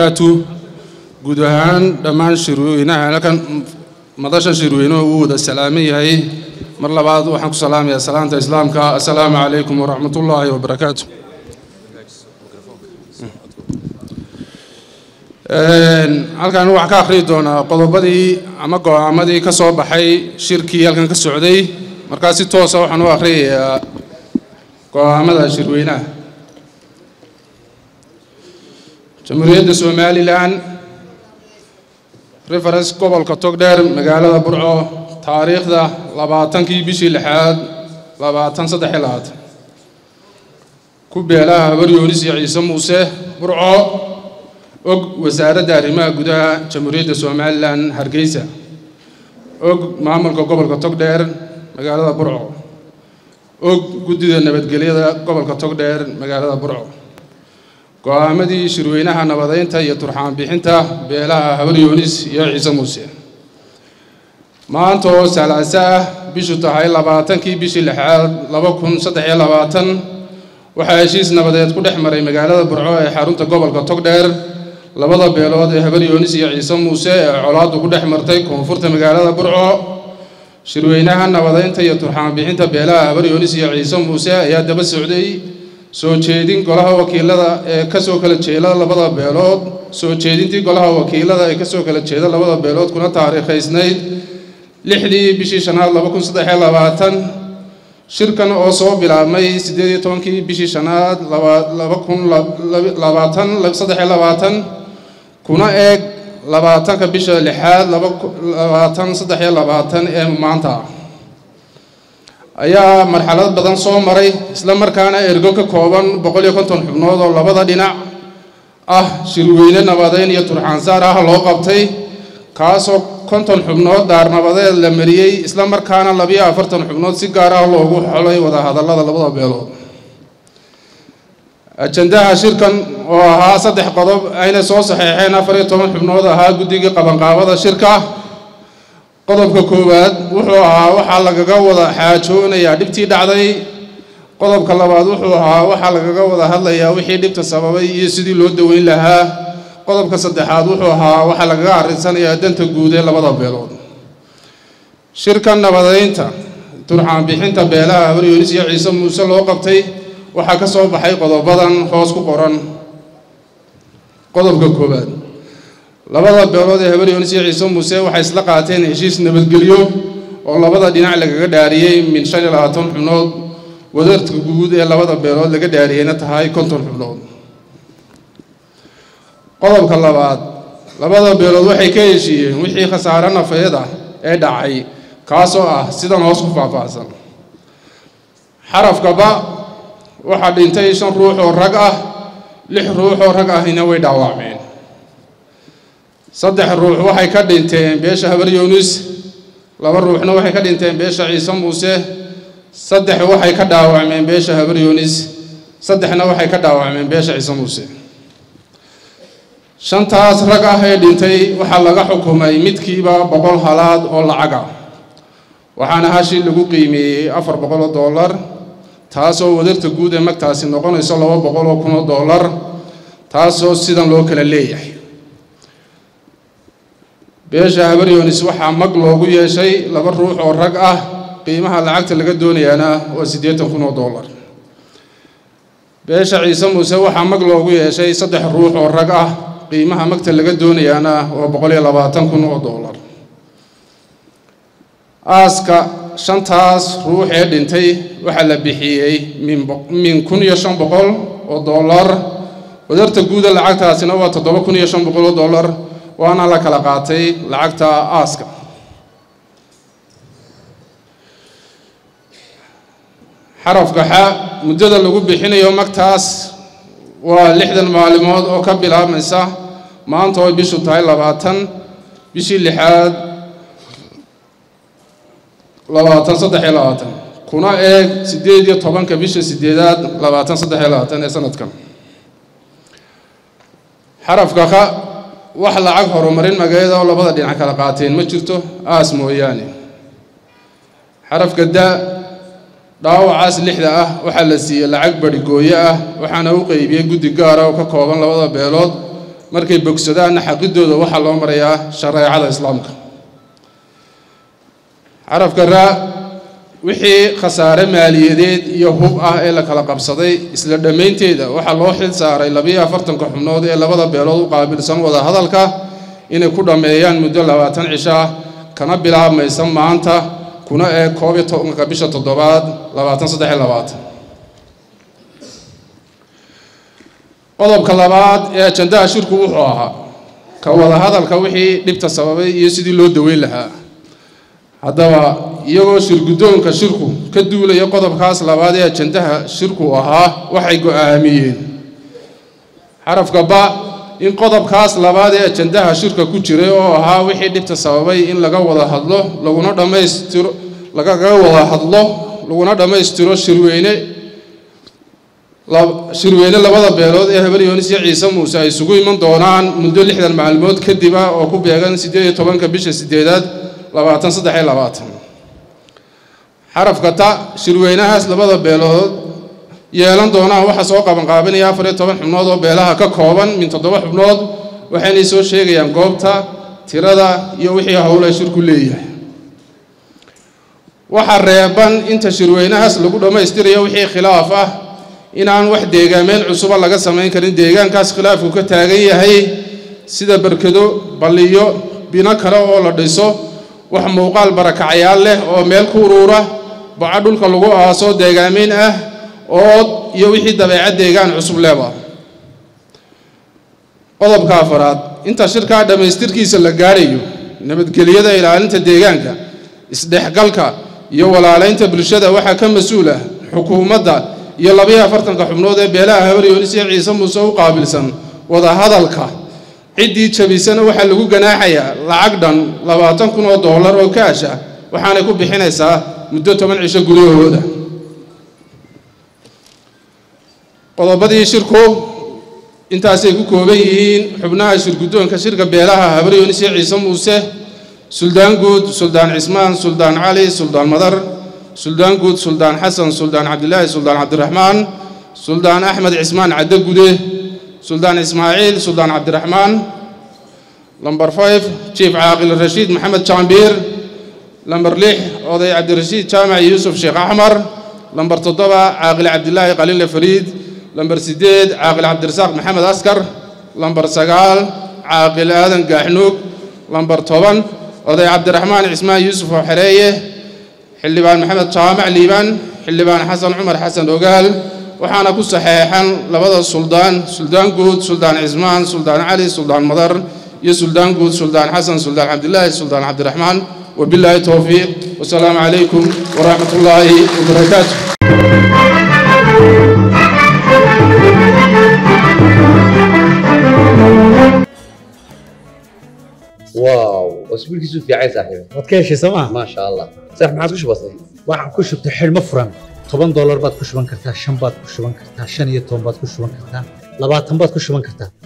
barakatu guud ahaan dhammaan shirweynaha halkan madasha shirweynuhu uu wada salaaman yahay mar labaad waxaan ku salaamayaa salaanta islaamka assalaamu calaykum waraxmat ullaahi wabarakaatu halkan waxaan ka akhriyi doonaa qodobadii ama go-aamadii ka soo baxay shirkii halkan ka socday markaa si toosa waxaan u akhriyayaa go-aamada shirweynaha jamhuuriyadda somalilan reference gobolka togdheer magaalada burco taariikhda labaatankii bishii lixaad labaatan saddex iyo labaatan ku beelaha habar yoonis iyo ciise muuse burco og wasaaradda arrimaha gudaha jamhuuriyadda somalilan hargeysa og maamulka gobolka togdheer magaalada burco og guddida nabadgelyada gobolka togdheer magaalada burco go-aamadii shirweynaha nabadeynta iyo turxaan bixinta beelaha habar yoonis iyo ciise muuse maanta oo salaaso ah bishu tahay labaatankii bishii lixaad laba kun saddex iyo labaatan waxaa heshiis nabadeed ku dhex maray magaalada burco ee xarunta gobolka togdheer labada beelood ee habar yoonis iyo ciise muuse ee colaaddu ku dhex martay koonfurta magaalada burco shirweynaha nabadeynta iyo turxaan bixinta beelaha habar yoonis iyo ciise muuse ayaa daba socday soo jeedin golaha wakiilada ee kasoo kala jeeda labada beelood soo jeedintii golaha wakiilada ee kasoo kala jeeda labada beelood kuna taariikhaysnayd lixdii bishii shanaad laba kun saddex iyo labaatan shirkan oo soo bilaabmay siddeed iyo tobankii bishii shanaad laba kun labaatan saddex iyo labaatan kuna eeg labaatanka bisha lixaad labaatan saddex iyo labaatan ee maanta ayaa marxalad badan soo maray isla markaana ergo ka kooban boqol iyo konton xubnood oo labada dhinac ah shirweyne nabadeyn iyo turxaansaar ah loo qabtay kaasoo konton xubnood daarnabadeed la mariyey isla markaana labiyo afartan xubnood si gaar ah loogu xolay wadahadallada labada beelood ajandaha shirkan oo ahaa saddex qodob ayna soo saxeexeen afar iyo toban xubnood ahaa guddigii qabanqaabada shirka qodobka koowaad wuxuu ahaa waxaa lagaga wada xaajoonayaa dhibtii dhacday qodobka labaad wuxuu ahaa waxaa lagaga wada hadlayaa wixii dhibta sababay iyo sidii loo daweyn lahaa qodobka saddexaad wuxuu ahaa waxaa lagaga arrinsanayaa danta guud ee labada beelood shirka nabadeynta turxaan bixinta beelaha habar yoonis iyo ciise muuse loo qabtay waxaa ka soo baxay qodobadan hoos ku qoran qodobka koowaad labada beelood ee habar yoonis iyo ciise muuse waxay isla qaateen heshiis nabadgelyo oo labada dhinac lagaga dhaariyey min shan iyo labaatan xubnood wadarta guud ee labada beelood laga dhaariyeyna tahay konton xubnood qodobka labaad labada beelood waxay ka heshiiyeen wixii khasaare nafeed ah ee dhacay kaasoo ah sidan hoos ku faahfaahsan xarafkaba waxaa dhintay shan ruux oo rag ah lix ruux oo rag ahina way dhaawacmeen saddex ruux waxay ka dhinteen beesha habar yoonis laba ruuxna waxay ka dhinteen beesha ciise muuse saddex waxay ka dhaawacmeen beesha habar yoonis saddexna waxay ka dhaawacmeen beesha ciise muuse shantaas rag ah ee dhintay waxaa laga xukumay midkiiba boqol halaad oo lacag ah waxaana hashi lagu qiimeeyey afar boqol oo dollar taasoo wadarta guud ee magtaasi noqonayso laba boqol oo kun oo dollar taasoo sidan loo kala leeyahay beesha habar yoonis waxaa mag loogu yeeshay laba ruux oo rag ah qiimaha lacagta laga doonayaana waa siddeetan kun oo dollar beesha ciise muuse waxaa mag loogu yeeshay saddex ruux oo rag ah qiimaha magta laga doonayaana waa boqol iyo labaatan kun oo dollar aaska shantaas ruux ee dhintay waxaa la bixiyey min kun iyo shan boqol oo dollar wadarta guuda lacagtaasina waa toddoba kun iyo shan boqol oo dollar waana la kala qaatay lacagta aaska xarafka xa muddada lagu bixinayo magtaas waa lixdan maalimood oo ka bilaabmaysa maanta oo bishu tahay labaatan bishii lixaad labaatan saddex iyo labaatan kuna eeg siddeed iyo tobanka bisha sideedaad labaatan saddex iyo labaatan ee sanadkan xarafka ka wax lacag horumarin magayada oo labada dhinac kala qaateen ma jirto aas mooyaane xarafka da dhaawacaas lixda ah waxaa la siiyey lacag barhigooyo ah waxaana u qeybiyey guddi gaara oo ka kooban labada beelood markay bogsadaanna xaqidooda waxaa loo marayaa shareecada islaamka xarafka raa wixii khasaare maaliyadeed iyo hub ah ee la kala qabsaday isla dhammaynteeda waxaa loo xil saaray labiyo afartanka xubnood ee labada beelood u qaabilsan wada hadalka inay ku dhammeeyaan muddo labaatan cisho ah kana bilaabmaysa maanta kuna eeg koob iyo tobanka bisha toddobaad labaatan saddex iyo labaatan qodobka labaad ee ajandaha shirku wuxuu ahaa ka wada hadalka wixii dhibta sababay iyo sidii loo daweyn lahaa haddaba iyagoo shirguddoonka shirku ka duulaya qodobkaas labaad ee ajandaha shirku ahaa waxay go-aamiyeen xarafka ba in qodobkaas labaad ee ajandaha shirka ku jiray oo ahaa wixii dhibta sababay in laga wada hadlo laguna dhammaystiro lagaga wada hadlo laguna dhammaystiro shirweyne shirweyne labada beelood ee habar yoonis iyo ciise muuse ay isugu iman doonaan muddo lixdan maalmood kadib ah oo ku beegan siddeed iyo tobanka bisha siddeedaad labaatan saddex iyo labaatan xarafka ta shirweynahaas labada beelood yeelan doonaan waxaa soo qabanqaabinaya afar iyo toban xubnood oo beelaha ka kooban min toddoba xubnood waxaynay soo sheegayaan goobta tirada iyo wixii howle shirku leeyahay waxaa reeban inta shirweynahaas lagu dhammaystirayo wixii khilaaf ah inaan wax deegaameen cusuba laga samayn karin deegaankaas khilaafku ka taagan yahay sida berkedo balliyo bino kale oo la dhiso wax muuqaal barakacayaal leh oo meel ku uruura baco dhulka lagu aaso deegaameyn ah ood iyo wixii dabeecad deegaan cusub leeba qodobka afaraad inta shirkaa dhammaystirkiisa la gaadhayo nabadgelyada ilaalinta deegaanka isdhexgalka iyo walaalaynta bulshada waxaa ka mas-uul ah xukuumadda iyo labayo afartanka xubnood ee beelaha habar yoonis iyo ciise muuse u qaabilsan wada hadalka ciddii jabisana waxaa lagu ganaaxayaa lacag dhan labaatan kun oo dollar oo kaash ah waxaanay ku bixinaysaa muddo toban cisho gudahooda qodobadii shirku intaasay ku kooban yihiin xubnaha shirguddoonka shirka beelaha habar yoonis iyo ciise muuse suldaan guud suldaan cismaan suldaan cali suldaan madar suldaan guud suldaan xasan suldaan cabdilaahi suldaan cabdiraxmaan suldaan axmed cismaan cadde gude suldaan ismaaciil suldaan cabdiraxmaan lamber five jief caaqil rashiid maxamed jaambiir lamber lix oday cabdirashiid jaamac yuusuf sheekh axmar lamber toddoba caaqil cabdilaahi qaliile fariid lamber siddeed caaqil cabdirasaaq maxamed askar lamber sagaal caaqil aadan gaaxnuug lamber toban oday cabdiraxmaan cismaan yuusuf oo xereeye xildhibaan maxamed jaamac liibaan xildhibaan xasan cumar xasan ogaal waxaana ku saxeexan labada suldaan suldaan guud suldaan cismaan suldaan cali suldaan madar iyo suldaan guud suldaan xasan suldaan cabdilaahi suldaan cabdiraxmaan wabilaahi towfiiq wasalaamu calaykum waraxmat ullaahi wabarakaatu واو اسبوعك في عايز صاحبي waad ka heshay sooma ما شاء الله صح ما عاد وش بصير waxaan ku shubtay xidhmo furan toban doolar baad ku shuban kartaa shan baad ku shuban kartaa shan iyo toban baad ku shuban kartaa labaatan baad ku shuban kartaa